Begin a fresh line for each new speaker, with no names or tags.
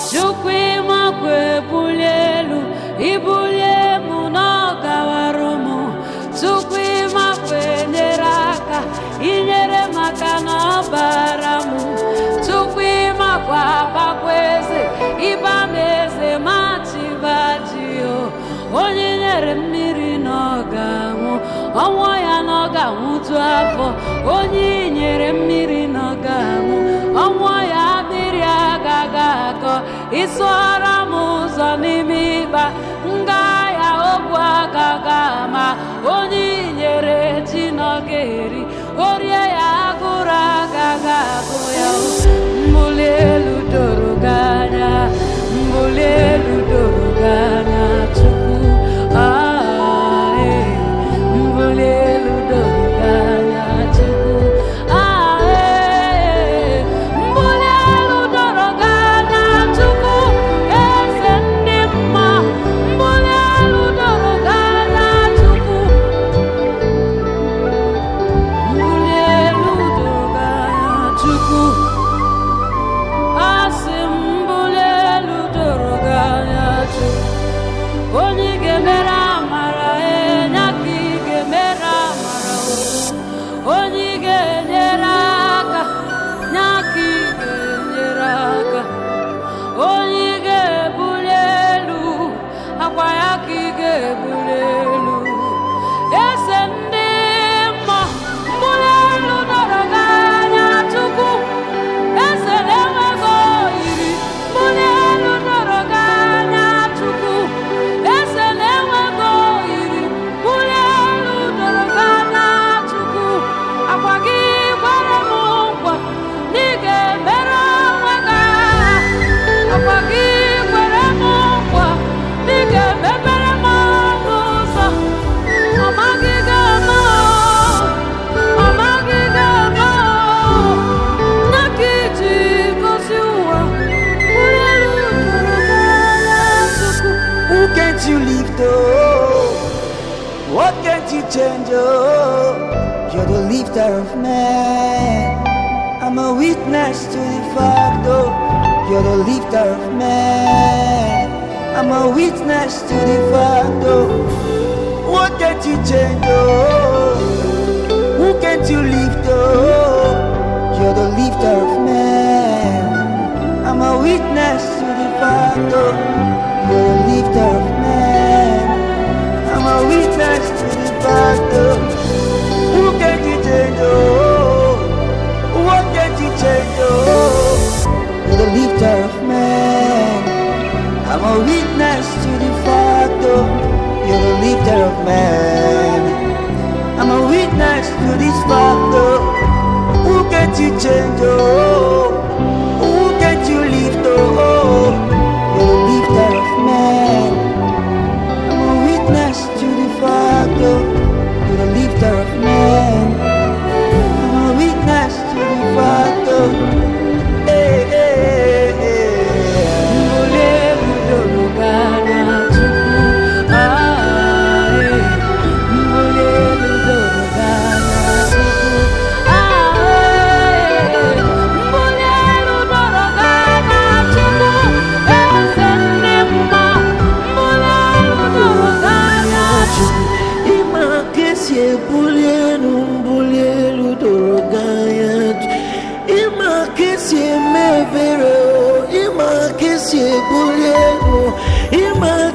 chukwu ịmakwa ebulie elu ibulie m n'ọgawarụ m chukwu ịmakwa enyere aka inyere maka na ọ bara m chukwu ịmakwa abakwa eze ịba m eze ma chibaji o onye nyere mmiri na ọ ga-anwụ ọnwụ ya na ọ ga-anwụtu afọ onye nyere mmiri na ọ ga-anwụ ọnwụ ya mmiri agaghị akọ ịsụọra m ụzọ n'ime ịkpa nga ya ogwu agaghị ama onye nyere ji na ọ ga-eri orie ya agụrụ agaghị agụ ya mbuli elu doro gị anya mbuli elu doro gị anya chukwu ah, eh. mbuli elu doro gị anya chukwu ah, eh. mbuli elu doro gị anya chukwu eze ndị mma mbuli elu doro gị anya chukwu mbuli elu doro gị anya chukwu asị m mbuli elu doro gị anya chukwu onye ị ga-emere amara enye ka ị ga-emere amara o onye ị ga-enyere aka nye aka ị ga-enyere aka onye ị ga-ebuli elu akwa ya ka ị ga-ebuli elu eze ndị mma mbuli elu dọrọ gị anya chukwu eze na-enweghị oyiri mbuli elu dọrọ gị anya chukwu eze na-enweghị oyiri mbuli elu dọrọ gị anya chukwu akwa gị gbara m nkwa na ị ga-emere onwe gị agha akwa gị kwere m nkwa na ị ga-emepere m ọnụ ụzọ ọ maghị ga-ama ọ maghị ga-ama na ka iji gosi ụwa mbuli elu dọrọ gị anya chukwu
Who can't you lift up? What can't you change? Oh, you're the lifter of men. I'm a witness to the fact, oh, you're the lifter of men. I'm a witness to the fact, oh, what can't you change? Oh, who can't you lift up? You're the lifter of men. I'm a witness to the fact, oh, you're the lifter of men. I'm a witness to the fact, oh, who can you change, oh, what can you change, oh, you're the lifter of men. I'm a witness to the fact, oh, you're the lifter of men. I'm a witness to this fact, oh, who can you change, oh, who can you lift, oh, you're the lifter of men. I'm a witness to the fact, oh, you're the lifter of men. I'm a witness to the fact, oh, hey, hey, hey,
mbuli elu doro gị anya chukwu ah, eh. mbuli elu doro gị anya chukwu ah, eh. mbuli elu doro gị anya chukwu eze ndị mma mbuli elu doro gị anya chukwu
ịma ka esi ebuli elu mbuli elu doro gị anya ịma ka esi eme ebere o ịma ka esi ebuli elu ịma